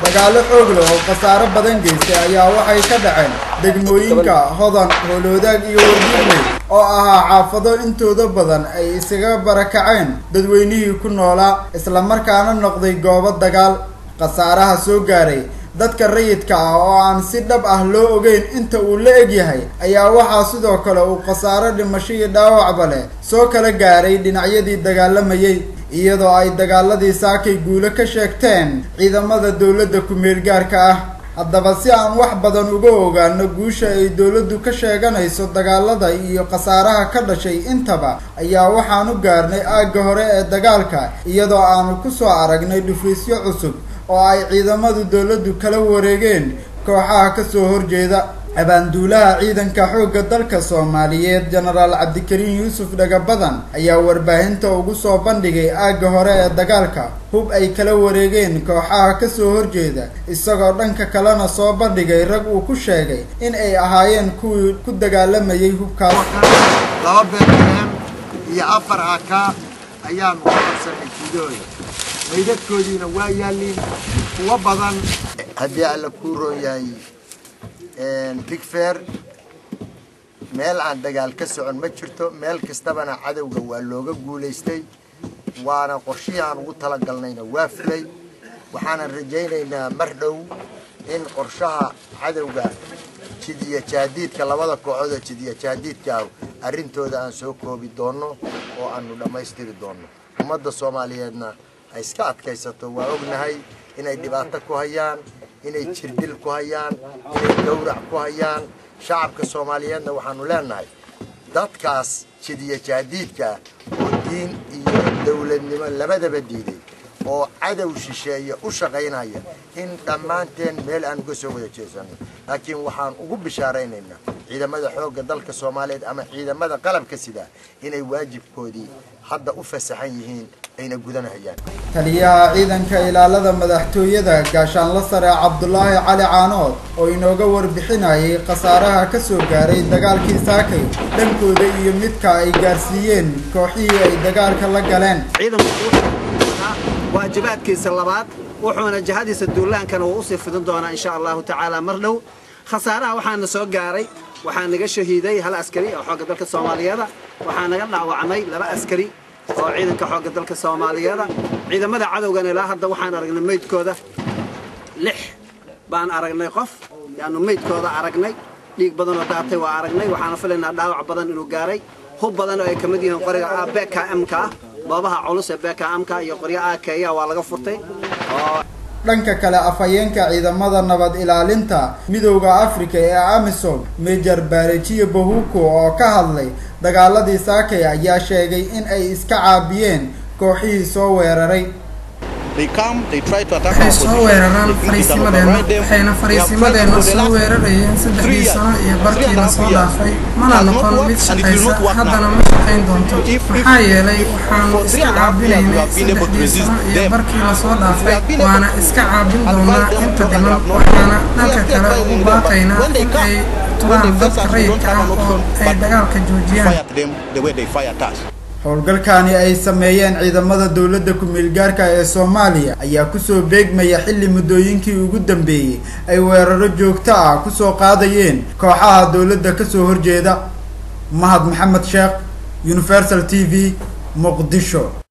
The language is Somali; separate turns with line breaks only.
dagaalo xoog leh oo khasaaro badan geystay ayaa waxay ka dhaceen degmooyinka hodan hooloodaag iyo wardiigley oo ahaa xaafado intooda badan ay isaga barakaceen dadweynihii ku noolaa islamarkaana noqday goobo dagaal khasaaraha soo gaaray dadka rayidka ah oo aan si dhab ah loo ogeyn inta uu la egyahay ayaa waxaa sidoo kale uu khasaaro dhimasho iyo dhaawacba leh soo kala gaaray dhinacyadii dagaalamayay iyadoo ay dagaaladii saakay guulo ka sheegteen ciidamada dowladda ku-meel gaarka ah haddaba si aan wax badan uga ogaano guusha ay dowladdu ka sheeganayso dagaalada iyo khasaaraha ka dhashay intaba ayaa waxaan u gaarnay aagga hore ee dagaalka iyadoo aanu kusoo aragnay dhufiisyo cusub oo ay ciidamadu dowladdu kala wareegeen kooxaha kasoo horjeeda abaanduulaha ciidanka xoogga dalka soomaaliyeed jenaraal cabdikariin yuusuf dhagabadan ayaa warbaahinta ugu soo bandhigay aagga hore ee dagaalka hub ay kala wareegeen kooxaha kasoo horjeeda isagoo dhanka kalena soo bandhigay rag uu ku sheegay in ay ahaayeen kuwii ku dagaalamayay hubkaas
laba beerem iyo afar aka ayaanu ka qabsanay jidooda maydadkoodiina waa yaalliin kuwa badan haddii alla kuu roon yahay bigfair meel aan dagaal ka socon ma jirto meel kastabana cadowga waa looga guulaystay waana qorshihii aan ugu talagalnayna waa fulay waxaanan rajaynaynaa mar dhow in qorshaha cadowga jidiya jaadiidka labada kooxood oo jidiya jaadiidka ah arrintooda aan soo koobi doonno oo aanu dhammaystiri doonno ummadda soomaaliyeedna ay iska adkaysato waa ognahay inay dhibaato ku hayaan inay jirdil ku hayaan inay gawrac ku hayaan shacabka soomaaliyeedna waxaanu leenahay dadkaas jidiya jaadiidka oo diin iyo dowladnimo labadaba diiday oo cadow shisheeye u shaqaynaya in dhammaanteen meel aan uga soo wada jeesanno laakiin waxaan ugu bishaaraynaynaa ciidamada xoogga dalka soomaaliyeed ama ciidamada qalabka sida inay waajibkoodii hadda u fasaxan yihiin ayna gudanahayaan
taliyaha ciidanka ilaalada madaxtooyada gaashaanla sare cabdulaahi cali caanood oo inooga warbixinayay khasaaraha ka soo gaaray dagaalkii saakay dhankooda iyo midka ay gaarsiiyeen kooxihii ay dagaalka la galeen
waajibaadkiisa labaad wuxuuna jihadiisa duulaankana wuu usii fidin doonaa insha allahu tacaala mar dhow khasaaraha waxaana soo gaaray waxaa naga shahiiday hal askari oo xoogga dalka soomaaliyeeda waxaa naga dhaawacmay laba askari oo ciidanka xoogga dalka soomaaliyeeda ciidamada cadowgana ilaa hadda waxaan aragnay meydkooda lix baan aragnay qof yaanu meydkooda aragnay dhiig badanoo daatay waa aragnay waxaana filaynaa dhaawac badan inuu gaaray hub badan oo ay ka mid yihiin qoriga bkmka ah boobaha culus ee bkmka iyo qoryo akeya waa laga furtay
dhanka kale afhayeenka ciidamada nabad ilaalinta midowda africa ee amisom major barejiyo bahuko oo ka hadlay dagaaladii saakay ayaa sheegay in ay iska caabiyeen kooxihii soo weeraray
waxay soo weeraraan fariisimadeenna waxayna fariisimadeenna soo weerarayeen saddexdii sano iyo barkiina soo dhaafay mana noqon mid shaqaysa haddana ma shaqayn doonto maxaa yeelay waxaanu iska caabinaynay saddexdii sano iyo barkii lasoo dhaafay waana iska caabin doonaa inta dhiman waxaana dhanka kale ugu baaqaynaa in ay turaan dadka rayidka ah oo ay dagaalka joojiyaan
howlgalkaani ay sameeyeen ciidamada dowladda ku-meelgaarka ee soomaaliya ayaa kusoo beegmaya xilli muddooyinkii ugu dambeeyey ay weeraro joogto ah kusoo qaadayeen kooxaha dowladda kasoo horjeeda mahad maxamed sheekh universal t v muqdisho